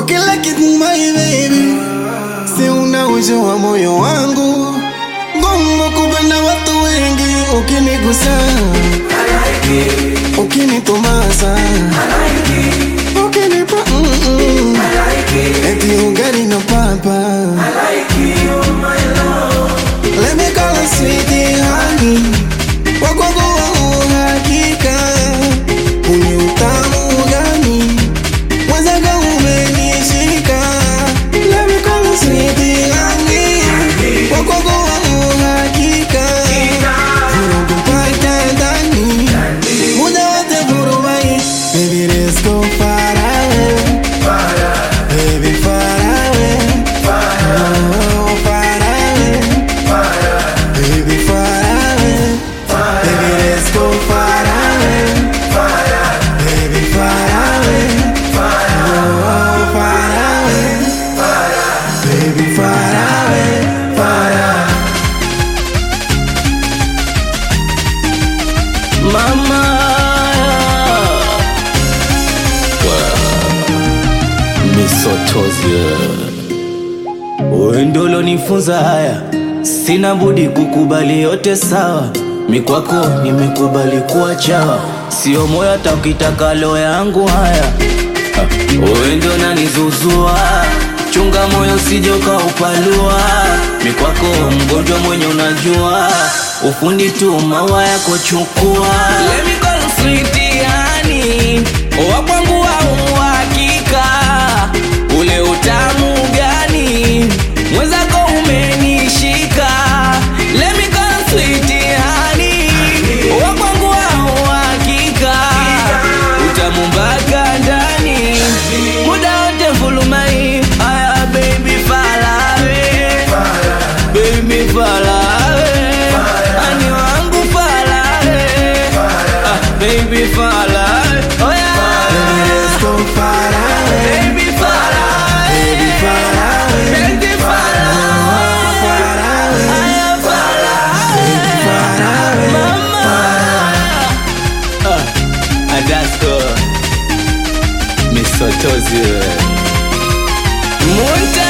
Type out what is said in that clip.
kila kitu my baby, si unaujua moyo wangu, ngumu kupenda watu wengi, ukinigusa ukinitomasa ukinipa mm-mm. eti ugali na papa Let me call her sweetie honey Wakwangu wa uhakika Uni utamu gani Mwenzako umenishika Let me call her sweetie honey Wakwangu wa uhakika Vurugu mpaka ndani Muda wote vurumai Baby let's go far away Baby far away Oh far away Baby, far away. Baby, let's go far away. Baby, far away. Oh, far away. Baby, far away. Far away. Mama misotozi wewe ndio ulonifunza haya, sina budi kukubali yote sawa. Mikwako nimekubali kuwa chawa, sio moyo hata ukitaka lo yangu haya. Ha, Wewe ndio nanizuzua, chunga moyo usije ukaupalua. Mikwako mgonjwa mwenye unajua, ufundi tu maua yako chukua. Let me call you sweetie honey, wa kwangu wa uhakika, ule utamu gani mwenzako umenishika. Let me call you sweetie honey, wa kwangu wa uhakika, utamu mpaka ndani, muda wote mfulumai. Aya baby falawe, baby falawe, ani wangu falawe, ah, baby falawe, oh yeah. Baby, let's go far away. Baby falawe, Baby, far away. baby falawe, Far away. aya falawe, Far away. mama. Ah, Adasko misotozi wewe. Munta